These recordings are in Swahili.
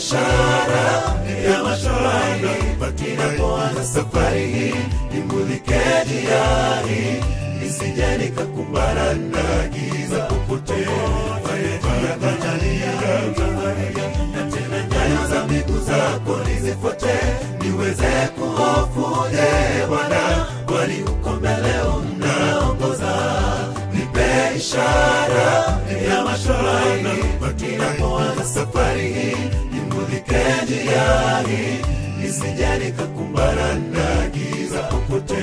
ishara ya matumaini ninapoanza safari hii nimulike njia hii nisije nikakumbana na giza popote na tena nyayo za miguu zako nizifuate niweze kuhofuje bwana kwani uko mbele unaongoza nipe ishara ya matumaini ninapoanza safari hii nimulike njia hii nisije nikakumbana na giza popote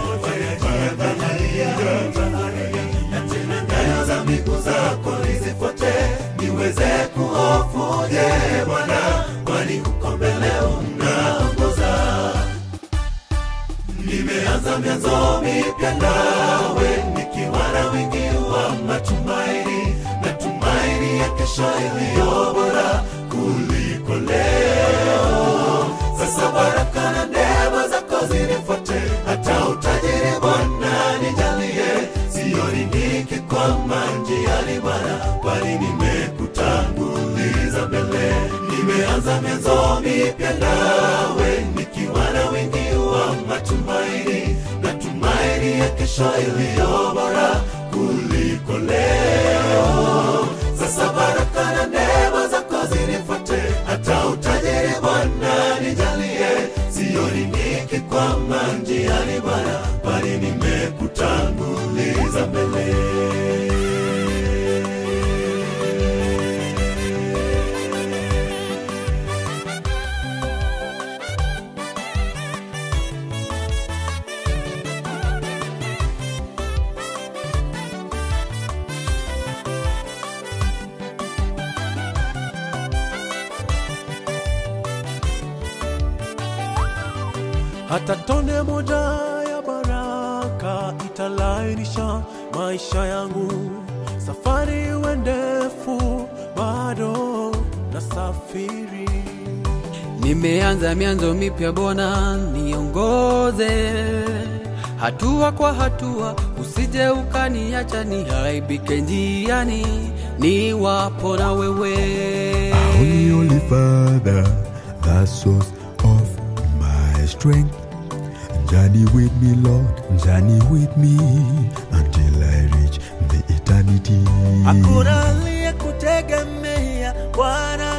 na tena nyayo za miguu zako nizifuate niweze kuhofuje bwana kwani uko mbele unaongoza nimeanza mianzo mipya nawe nikiwa na wingi wa matumaini na tumaini ya kesho iliyo bora kuliko leo sasa baraka na neema zako zinifuate hata utajiri bwana nijalie sioni nikikwama njiani bwana bali nimekutanguliza mbele nimeanza mianzo mipya nawe nikiwa na wingi wa matumaini na tumaini ya kesho iliyo bora kuliko leo sasa baraka na neema zako zinifuate hata utajiri bwana nijalie sioni nikikwama njiani bwana bali nimekutanguliza mbele hata tone moja ya baraka italainisha maisha yangu safari iwe ndefu bado na safiri Nimeanza mianzo mipya Bwana, niongoze hatua kwa hatua, usije ukaniacha nihaibike njiani, niwapo na wewe. Only, only Father, the source of my strength. Journey with me, Lord, journey with me until I reach the eternity. hakuna aliyekutegemea bwana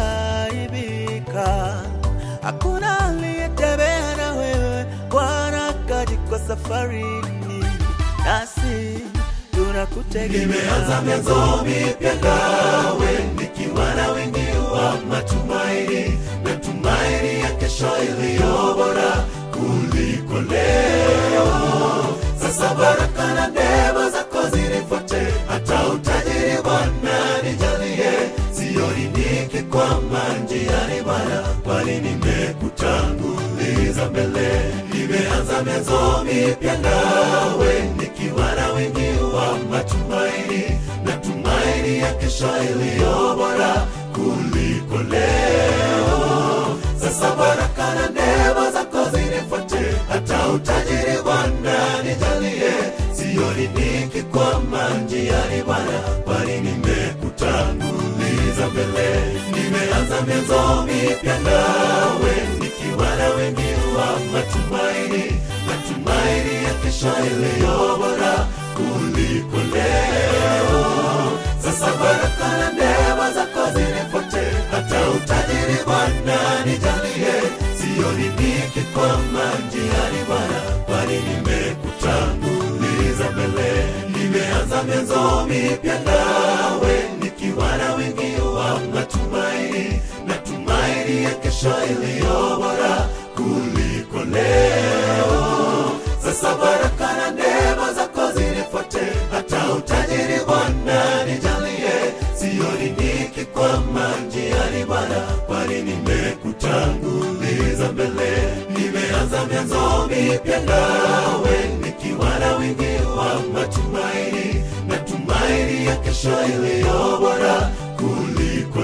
kaibika hakuna aliyetembea na wewe bwana kajiko safarini nasi tunakutegemea nimeanza mianzo mipya nawe nikiwa na wingi wa matumaini na tumaini ya kesho iliyo bora kuliko leo sasa baraka na neema zako zinifuate hata utajiri bwana nijalie sioni nikikwama njiani bwana bali nimekutanguliza mbele nimeanza mianzo mipya nawe nikiwa na wingi wa matumaini na tumaini ya kesho iliyo bora kuliko leo sasa baraka na neema zako zinifuate hata utajiri bwana nijalie sioni nikikwama njiani bwana bali nimekutanguliza mbele nimeanza mianzo mipya nawe nikiwa na wingi wa matumaini matumaini ya kesho iliyo bora kuliko leo sasa baraka na neema zako zinifuate hata utajiri bwana nijalie sioni nikikwama njiani bwana bali nimekutanguliza mbele nimeanza mianzo mipya nawe nikiwa na wingi wa matumaini na tumaini ya kesho iliyo bora kuliko leo sasa baraka na neema zako zinifuate hata utajiri bwana nijalie sioni nikikwama njiani bwana bali nimekutanguliza mbele nimeanza mianzo mipya nawe nikiwa na wingi wa matumaini na tumaini ya kesho iliyo bora kuliko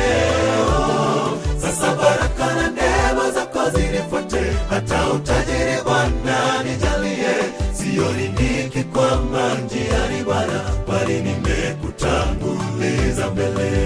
leo sasa baraka na neema zako zinifuate hata utajiri bwana nijalie sioni nikikwama njiani bwana bali nimekutanguliza mbele